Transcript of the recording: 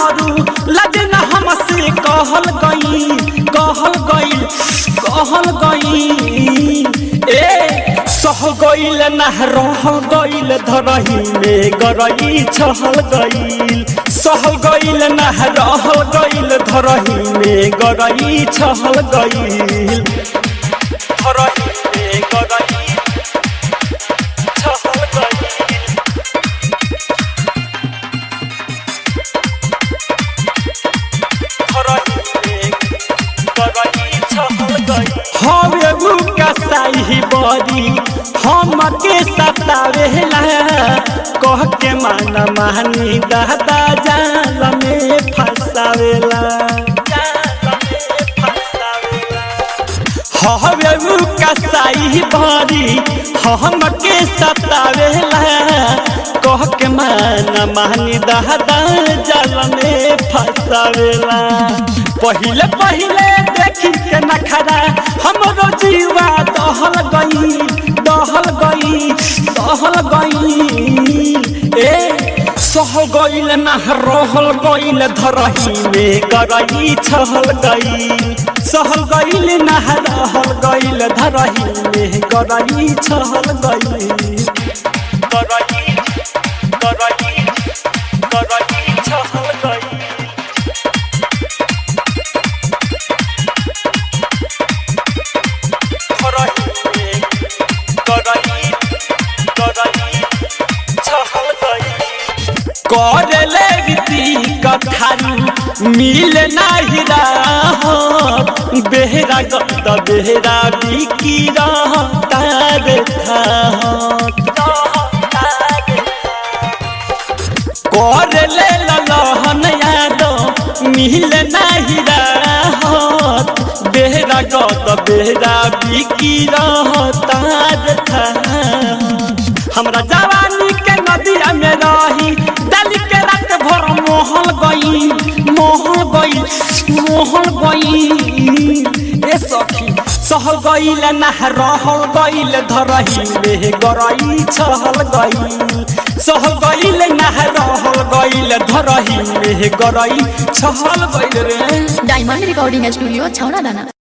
करू लगना हमसे कहल गई कहल गई कहल गई ए सह गईल ना रहल गईल धरही में गरई छहल गईल सह गईल ना रहल गईल धरही में गरई छहल गईल धरही में गरई छहल गईल हवे मुका साही बरी हम के सतावेला कह के माना मानी दादा जाल में फसावेला हवे मुका साही बरी हम के सतावेला कह के माना मानी दादा जाल में फसावेला पहिले पहिले देखी के नखरा हमरो जीवा दहल गई दहल गई दहल गई ए सह गईल ना रहल गईल धरही में करई छहल गई सहल गईल ना रहल गईल धरही में करई छहल गई करई करई करई छहल गई करले रीति कथारू मिल नाही राहत बेहरा गत बेहरा बिकी रहतार करले ललहन याद मिल नाही राहत बेहरा गत बेहरा बिकी रहतार था हमरा जवानी के नदिया में रही डाली के रात भर मोहल गई मोहल गई मोहल गई ए सखी सहल गईल ना रहल गईल धरही में गरई छहल गई सहल गईल ना रहल गईल धरही में गरई छहल गईल रे डायमंड रिकॉर्डिंग स्टूडियो छौड़ा दाना